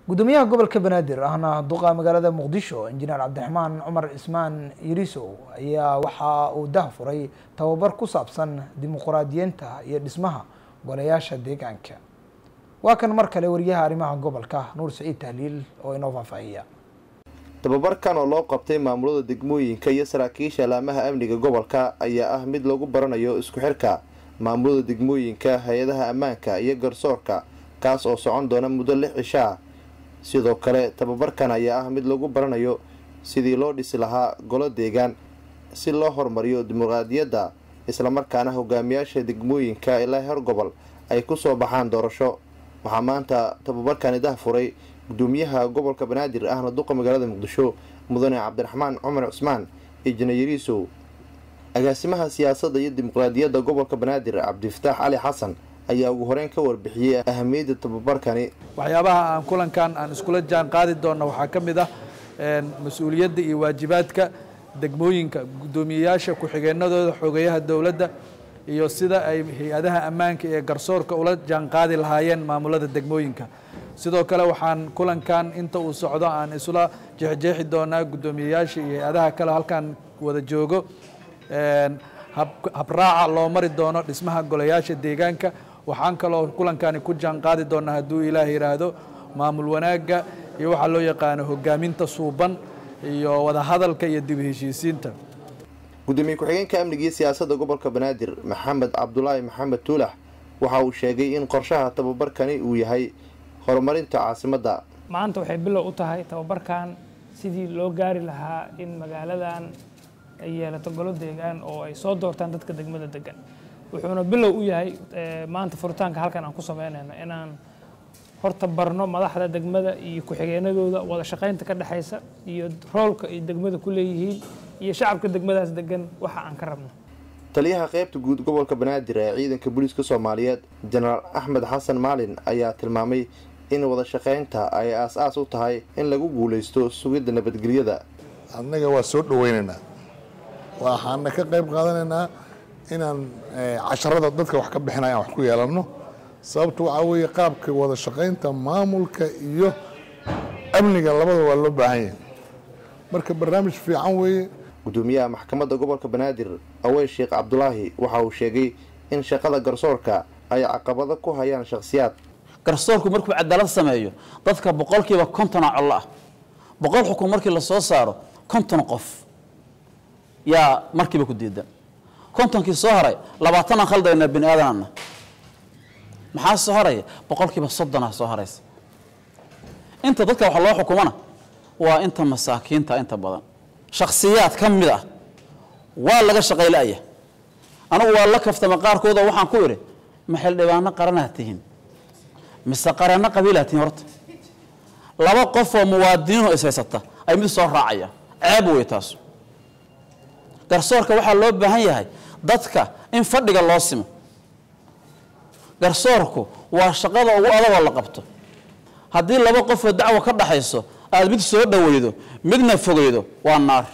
gudoomiyaha gobolka banaadir ahna duqa magaalada muqdisho injineer cabdiraxmaan cumar cismaan yirisow ayaa waxa uu dah furay tababar ku saabsan dimuquraadiyiinta iyo dhismaha golayaasha deegaanka waa kan mar kale wariyaha arrimaha gobolka nuur saciid tahliil oo inoo faahfaahiya tababarkan oo loo qabtay maamulada degmooyinka iyo saraakiisha laamaha amniga gobolka ayaa ah mid lagu baranayo isku xirka maamulada degmooyinka hay-adaha ammaanka iyo garsoorka kaas oo socon doona muddo lix cishaa sidoo kale tababarkan ayaa ah mid lagu baranayo sidii loo dhisi lahaa golo deegaan si loo horumariyo dimuqraadiyadda islamarkaana hogaamiyaasha degmooyinka ilaa heer gobol ay kusoo baxaan doorasho waxaa maanta tababarkani dah furay gudoomiyaha gobolka banaadir ahna duqa magaalada muqdisho mudane cabdiraxmaan cumar cusmaan ijnayariisow agaasimaha siyaasadda iyo dimuqraadiyadda gobolka banaadir cabdifataax cali xasan ayaa ugu horeyn ka warbixiyey ahamiyadda tababarkani waxyaabaha aan kulankan aan iskula jaan qaadi doonna waxaa ka mid ah mas-uuliyadda iyo waajibaadka degmooyinka guddoomiyeyaasha ku-xigeenadooda xogeyaha dowladda iyo sida ay hay-adaha ammaanka ee garsoorka ula jaan qaadi lahaayeen maamulada degmooyinka sidoo kale waxaan kulankan inta uu socdo aan isla jeexjeexi doonaa guddoomiyeyaasha iyo hay-adaha kale halkan wada joogo habraaca loo mari doono dhismaha golayaasha deegaanka waxaan kaloo kulankani ku jaan qaadi doonaa hadduu ilaah yidhaahdo maamul wanaagga iyo waxaa loo yaqaano hogaaminta suuban iyo wadahadalka iyo dib heshiisiinta gudoomiye ku-xigeenka amniga iyo siyaasadda gobolka banaadir maxamed cabdulaahi maxamed tuulax waxa uu sheegay in qorshaha tababarkani uu yahay horumarinta caasimadda maanta waxay bilow u tahay tababarkan sidii loo gaari lahaa in magaaladan ay yeelato golo deegaan oo ay soo doortaan dadka degmada degan wuxuuna bilow u yahay maanta furitaanka halkan aan ku sameynayno inaan horta barno madaxda degmada iyo ku-xigeenadooda wada shaqaynta ka dhexaysa iyo roolka ay degmada ku leeyihiin iyo shacabka degmadaas degan waxa aan ka rabno taliyaha qaybta guud gobolka banaadir ee ciidanka booliiska soomaaliyeed jenaraal axmed xasan maalin ayaa tilmaamay in wada shaqaynta ay aas-aas u tahay in lagu guulaysto sugidda nabadgelyada annaga waa soo dhaweynaynaa waxaana ka qayb qaadanaynaa inaan casharada dadka wax ka bixinaya aan wax ku yeelanno sababta waxaa weeye qaabka wada shaqaynta maamulka iyo amniga labada waa loo baahan yahay marka barnaamij fiican weeye gudoomiyaha maxkamadda gobolka banaadir awey sheekh cabdulaahi waxa uu sheegay in shaqada garsoorka ay caqabado ku hayaan shakhsiyaad garsoorku markuu cadaalad sameeyo dadka boqolkiiba kontona collo ah boqol xukun markii la soo saaro konton qof yaa markiiba ku diidan kontonkii soo haray labaatanaan khaldayna bini aadanana maxaa soo haraya boqolkiiba soddonaa soo haraysa inta dadka wax loo xukumana waa inta masaakiinta inta badan shakhsiyaad ka mid ah waa laga shaqayla'ya anigu waa la kaftama qaarkooda waxaan ku idhi ma xildhibaano qaranaad tihiin mise qaranno qabiilaad tihiin horta laba qof oo muwaadiniinoo ishaysata ay mid soo raacayaan ceeb wey taasu garsoorka waxaa loo baahan yahay dadka in fadhiga loo simo garsoorku waa shaqada ugu adagoo la qabto haddii laba qofoo dacwo ka dhaxayso aada mid soo dhoweydo midna fogeydo waa naar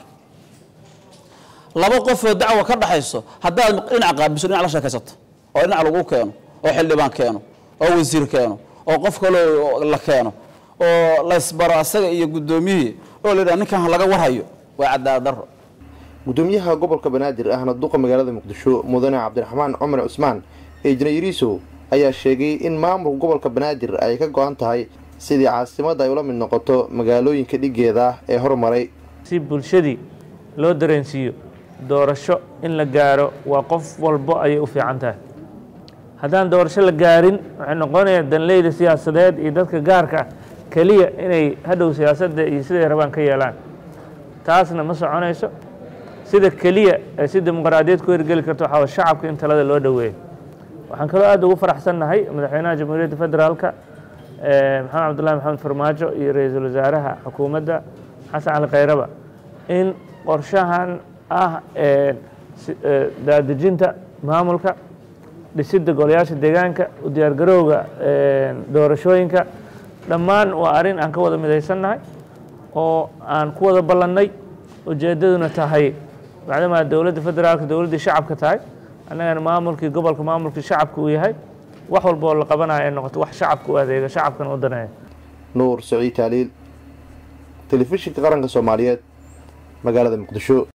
laba qofoo dacwo ka dhaxayso haddaad dhinac qaabiso dhinac la sheekaysato oo dhinac lagu keeno oo xildhibaan keeno oo wasiir keeno oo qof kaloo la keeno oo laysbaro asaga iyo guddoomiyihii oo la yidhaha ninkan laga warhayo waa cadaalad darro gudoomiyaha gobolka banaadir ahna duqa magaalada muqdisho mudane cabdiraxmaan cumar cusmaan ejnayariisow ayaa sheegay in maamulka gobolka banaadir ay ka go-an tahay sidii caasimadda ay ula mid noqoto magaalooyinka dhigeeda ah ee hormaray si bulshadii loo dareensiiyo doorasho in la gaaro waa qof walbo ayay u fiican tahay haddaan doorasho la gaarin waxay noqonayaan danleyda siyaasadeed iyo dadka gaarka ah keliya inay hadhow siyaasadda iyo siday rabaan ka yeelaan taasna ma soconayso sida keliya ee si dimuqraadiyad ku hirgeli karto waxaa shacabka in talada loo dhoweeyo waxaan kaloo aad ugu faraxsannahay madaxweynaha jamhuuriyadda federaalka maxamed cabdullahi maxamed farmaajo iyo ra-iisul wasaaraha xukuumadda xasan cali khayraba in qorshahan ah daadejinta maamulka dhisidda golayaasha deegaanka u diyaargarowga doorashooyinka dhammaan waa arrin aan ka wada midaysannahay oo aan ku wada ballannay ujeeddaduna tahay macdamaa dowladda federaalka dowladdii shacabka tahay annagana maamulkii gobolka maamulkii shacabka uu yahay wax walba oo la qabanayo ay noqoto wax shacabka u adeega shacabkana u daneeya nuur saciid taaliil telefishinka qaranka soomaaliyeed magaalada muqdisho